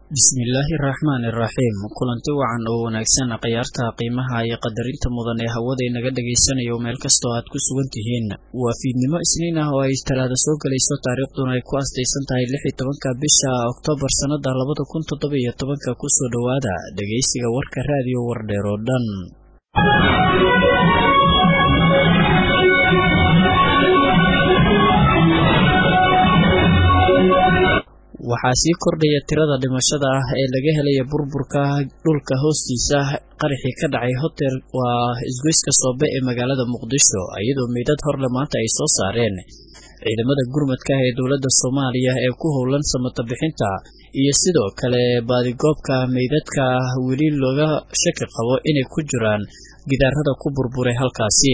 bismillaahi araxmaani iraxiim kulanti wacan oo wanaagsan khiyaarta qiimaha iyo qadarinta mudan ee hawada inaga dhagaysanayo meel kastoo aad ku sugan tihiin waa fiidnimo isniin ah oo ay talaada soo gelayso taariikhduna ay ku astaysan tahay lix iyo tobanka bisha oktoobar sannada labada kun toddoba iyo tobanka kusoo dhowaada dhegaysiga warka raadiyo wardheer oo dhan waxaa sii kordhaya tirada dhimashada ah ee laga helaya burburka dhulka hoostiisa qaraxii ka dhacay hotel waa isgoyska soobe ee magaalada muqdisho iyadoo meydad horle maanta ay soo saareen ciidamada gurmadka ah ee dowladda soomaaliya ee ku howlan samata bixinta iyo sidoo kale baadigoobka meydadka weli looga shaki qabo inay ku jiraan gidaarada ku burburay halkaasi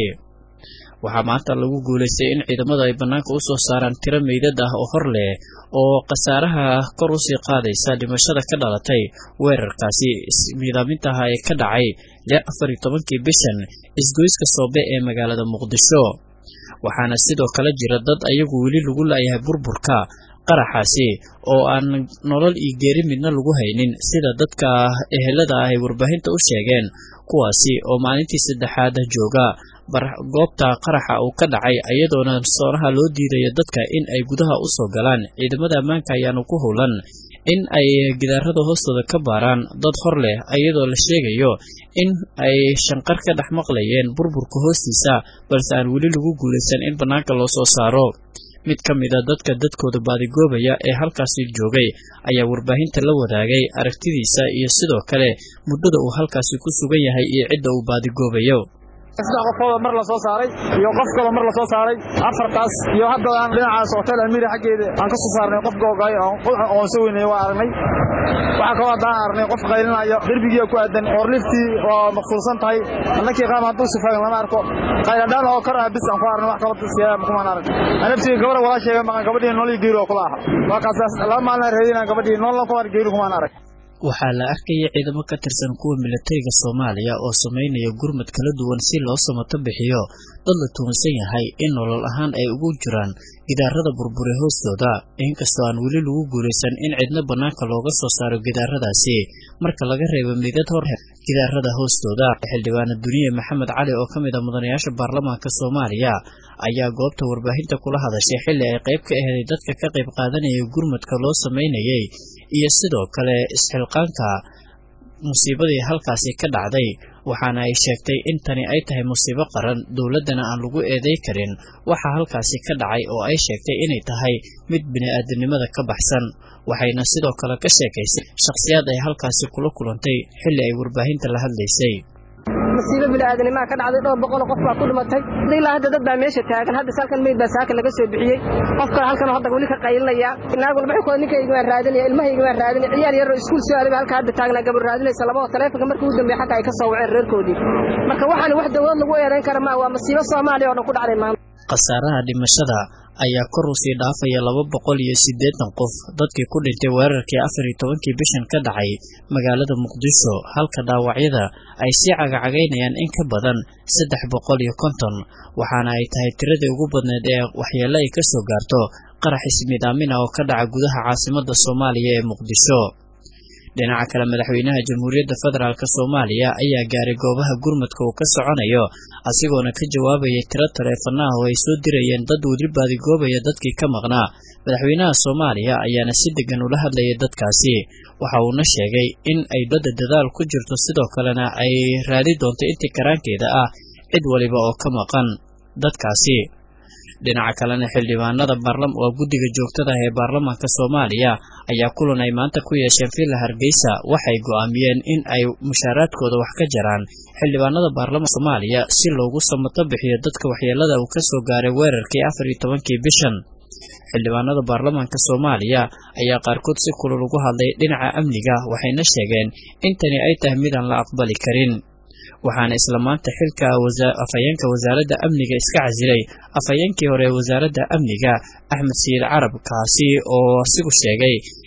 waxaa maanta lagu guulaystay in ciidamadu ay bannaanka u soo saaraan tiro meydad ah oo hor leh oo khasaaraha kor u sii qaadaysa dhimashada ka dhalatay weerarkaasi miidaamintaha ee ka dhacay lix afar iyo tobankii bishan isgoyska soobe ee magaalada muqdisho waxaana sidoo kale jira dad ayagu weli lagu laayahay burburka qaraxaasi oo aan nolol iyo geeri midna lagu haynin sida dadka ehelada ah ay warbaahinta u sheegeen kuwaasi oo maalintii saddexaad jooga goobta qaraxa uu ka dhacay iyadoona soonaha loo diidayo dadka in ay gudaha u soo galaan ciidamada ammaanka ayaanu ku howlan in ay gidaarada hoostooda ka baaraan dad hor leh iyadoo la sheegayo in ay shanqar ka dhex maqlayeen burburka hoostiisa balse aan weli lagu guulaysan in bannaanka loo soo saaro mid ka mid a dadka dadkooda baadigoobaya ee halkaasi joogay ayaa warbaahinta la wadaagay aragtidiisa iyo sidoo kale muddada uu halkaasi ku sugan yahay iyo cidda uu baadigoobayo saddex qofooda mar la soo saaray iyo qof kaloo mar la soo saaray afartaas iyo hadda aan dhinacaas hotel almira xaggeeda aan ka soo saarnay qof googay oon soo weynay waa aragnay waxaa kaloo haddaan aragnay qof qaylinaayo derbigiia ku aadan oo liftii oo maqsuulsan tahay annakii qaam hadduu sifaagan lama arko qayladhaan oo kor ah bis aan ku aragnay wax kaloo siyaa kumaan arag anabtii gabadha walaa sheega maqan gabadhii nool iyo geeri oo kula aha waa kaasaas laba maalin reedinaan gabadhii noolna kumaan geeri kumaan arag waxaa la arkaya ciidamo ka tirsan kuwa milatariga soomaaliya oo samaynaya gurmad kala duwan si loo samato bixiyo dad la tuunsan yahay in nolol ahaan ay ugu jiraan gidaarada burbure hoostooda inkastoo aan weli lagu guulaysan in cidna bannaanka looga soo saaro gidaaradaasi marka laga reebo meydad hor gidaarada hoostooda xildhibaana duniye maxamed cali oo ka mid a mudanayaasha baarlamaanka soomaaliya ayaa goobta warbaahinta kula hadashay xilli ay qayb ka aheeday dadka ka qayb qaadanaya gurmadka loo samaynayay iyo sidoo kale isxilqaanka musiibadii halkaasi ka dhacday waxaana ay sheegtay in tani ay tahay musiibo qaran dowladdana aan lagu eeday karin waxa halkaasi ka dhacay oo ay sheegtay inay tahay mid bini-aadamnimada ka baxsan waxayna sidoo kale ka sheekaysay shakhsiyaad ay halkaasi kula kulantay xilli ay warbaahinta la hadlaysay masiibo bini'aadanimaa ka dhacday dhowr boqoloo qof baa ku dhimatay ilaa hadda dad baa meesha taagan hadda salkan meyd baa saaka laga soo bixiyey qof kale halkan hadda weli ka qaylinaya naag walba xukooda ninkayga waan raadinaya ilmahayga waan raadinaya ciyaar yaroo iskuul soo aaday halka hadda taagnaa gabar raadinaysa labao taleefonka markii ugu dambeeya xataa ay ka soo waceen reerkoodii marka waxaan wax dawlad lagu eedayn kara maa waa masiibo soomaaliya oo dhan ku dhacday maanta khasaaraha dhimashada ayaa kor u sii dhaafaya laba boqol iyo siddeetan qof dadkii ku dhintay weerarkii afar iyo tobankii bishan ka dhacay magaalada muqdisho halka dhaawacyada ay sii cagacagaynayaan in ka badan saddex boqol iyo konton waxaana ay tahay tiradii ugu badneed ee waxyeello ay ka soo gaarto qarax ismiidaamin ah oo ka dhaca gudaha caasimadda soomaaliya ee muqdisho dhinaca kale madaxweynaha jamhuuriyadda federaalk soomaaliya ayaa gaaray goobaha gurmadka uu ka soconayo asigoona ka jawaabayay tiro taleefanaah oo ay soo dirayeen dad weli baadigoobaya dadkii ka maqnaa madaxweynaha soomaaliya ayaana si degan ula hadlayay dadkaasi waxa uuna sheegay in ay badda dadaal ku jirto sidoo kalena ay raadi doonto intii karaankeeda ah cid waliba oo ka maqan dadkaasi dhinaca kalena xildhibaanada waa guddiga joogtada ah ee baarlamaanka soomaaliya ayaa kulan ay maanta ku yeesheen villa hargeysa waxay go'aamiyeen in ay mushaaraadkooda wax ka jaraan xildhibaanada baarlamaanka soomaaliya si loogu samato bixiyo dadka waxyeelada uu ka soo gaaray weerarkii afar iyo tobankii bishan xildhibaanada baarlamaanka soomaaliya ayaa qaarkood si kulul ugu hadlay dhinaca amniga waxayna sheegeen in tani ay tahay midaan la aqbali karin waxaana isla maanta xilka afhayeenka wasaaradda amniga iska casilay afhayeenkii hore ee wasaaradda amniga axmed sayid carab kaasi oo asigu sheegay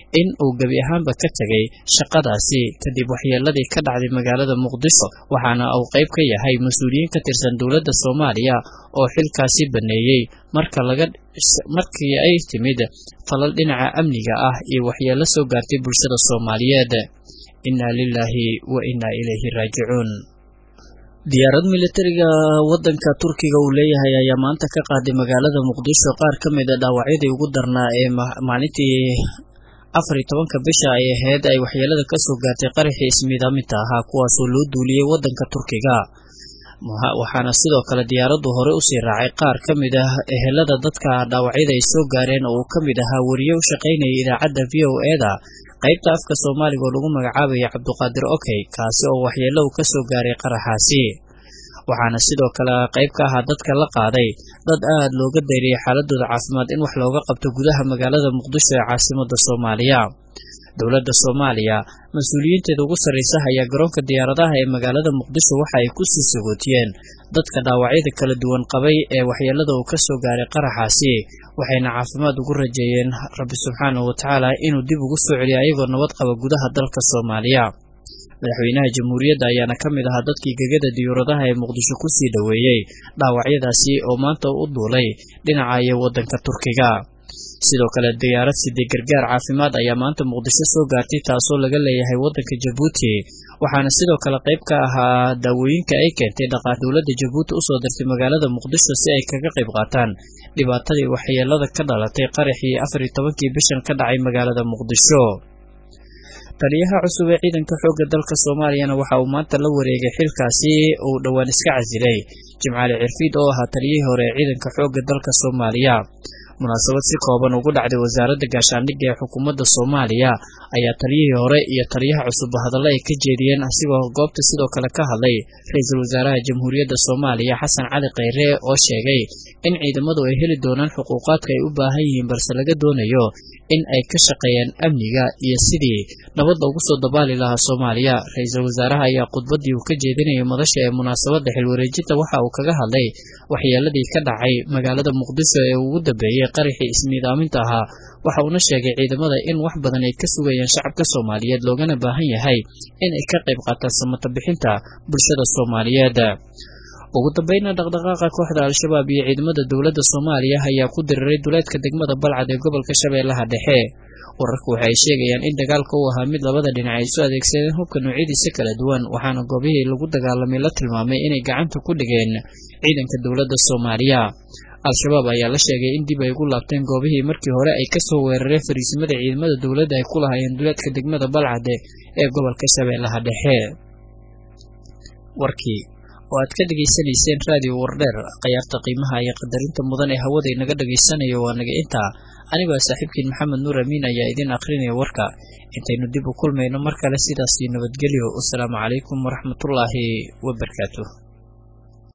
in uu gebi ahaanba ka tegay shaqadaasi kadib waxyeeladii ka dhacday magaalada muqdisho waxaana uu qayb ka yahay mas-uuliyiin ka tirsan dowladda soomaaliya oo xilkaasi baneeyey marka laga markii ay timid falal dhinaca amniga ah iyo waxyeelo soo gaartay bulshada soomaaliyeed innaa lilaahi wa innaa ilayhi raajicuun diyaarad militariga wadanka turkiga uu leeyahay ayaa maanta ka qaaday magaalada muqdisho qaar ka mid a dhaawacyadii ugu darnaa ee maalintii afar iyo tobanka bisha ay ahayd ay waxyeelada kasoo gaartay qaraxii ismiidaaminta ahaa kuwaasoo loo duuliyey wadanka turkiga waxaana sidoo kale diyaaraddu hore usii raacay qaar ka mid ah ehelada dadka dhaawacyada ay soo gaareen oo uu ka mid ahaa wariye u shaqaynaya idaacadda v o e-da qaybta afka soomaaliga oo lagu magacaabaya cabduqaadir okey kaasi oo waxyeelo uu kasoo gaaray qaraxaasi waxaana sidoo kale qayb ka ahaa dadka la qaaday dad aad looga dayriyay xaaladooda caafimaad in wax looga qabto gudaha magaalada muqdisho ee caasimada soomaaliya dowladda soomaaliya mas-uuliyiinteeda ugu sarraysa ayaa garoonka diyaaradaha ee magaalada muqdisho waxa ay kusii sagootiyeen dadka dhaawacyada kala duwan qabay ee waxyeelada uu kasoo gaaray qaraxaasi waxayna caafimaad ugu rajeeyeen rabbi subxaanahu watacaala inuu dib ugu soo celiyo ayagoo nabad qaba gudaha dalka soomaaliya madaxweynaha jamhuuriyadda ayaana ka mid ahaa dadkii gegada diyuuradaha ee muqdisho kusii dhoweeyey dhaawacyadaasi oo maanta u duulay dhinaca iyo wadanka turkiga sidoo kale diyaarad sidii gargaar caafimaad ayaa maanta muqdisho soo gaartay taasoo laga leeyahay wadanka jabuuti waxaana sidoo kale qayb ka ahaa daawooyinka ay keentay dhaqaa dowladda jabuuti usoo dirtay magaalada muqdisho si ay kaga qayb qaataan dhibaatadii waxyeelada ka dhalatay qaraxii afar iyo tobankii bishan ka dhacay magaalada muqdisho taliyaha cusub ee ciidanka xoogga dalka soomaaliyana waxa uu maanta la wareegay xilkaasi uu dhowaan iska casilay jimcaali cirfiid oo ahaa taliyihii hore ee ciidanka xoogga dalka soomaaliya munaasabad si kooban ugu dhacday wasaaradda gaashaandhigga ee xukuumadda soomaaliya ayaa taliyihii hore iyo taliyaha cusub hadallo ay ka jeediyeen asigoo goobta sidoo kale ka hadlay ra-iisul wasaaraha jamhuuriyadda soomaaliya xasan cali khayre oo sheegay in ciidamadu ay heli doonaan xuquuqaadka ay u baahan yihiin balse laga doonayo in ay ka shaqeeyaan amniga iyo sidii nabad loogu soo dabaali lahaa soomaaliya ra-iisul wasaaraha ayaa khudbaddii uu ka jeedinayay madasha ee munaasabadda xilwareejinta waxa uu kaga hadlay waxyeeladii ka dhacay magaalada muqdisho ee ugu dambeeyey qaraxii ismiidaaminta ahaa waxa uuna sheegay ciidamada in wax badan ay ka sugayaan shacabka soomaaliyeed loogana baahan yahay in ay ka qayb qaataan samata bixinta bulshada soomaaliyeed ugu dambayna dhaqdhaqaaqa kooxda al-shabaab iyo ciidamada dowladda soomaaliya ayaa ku diriray duleedka degmada balcad ee gobolka shabeellaha dhexe wararku waxa ay sheegayaan in dagaalka uu ahaa mid labada dhinac ay isu adeegsadeen hubka noocyadiisa kala duwan waxaana goobihii lagu dagaalamay la tilmaamay inay gacanta ku dhigeen ciidanka dowladda soomaaliya al-shabaab ayaa la sheegay in dib ay ugu laabteen goobihii markii hore ay kasoo weerareen fariisimada ciidamada dowladda ay ku lahaayeen duleedka degmada balcade ee gobolka shabeellaha dhexe warkii oo aad ka dhegaysanayseen raadiyo wardheer khayaarta qiimaha iyo qadarinta mudan ee hawada inaga dhegaysanayo waa naga intaa anigoo saaxiibkiin maxamed nuur amiin ayaa idiin akhrinaya warka intaynu dib u kulmayno mar kale sidaasii nabadgelyo wasalaamu calaykum waraxmatullaahi wabarakaatu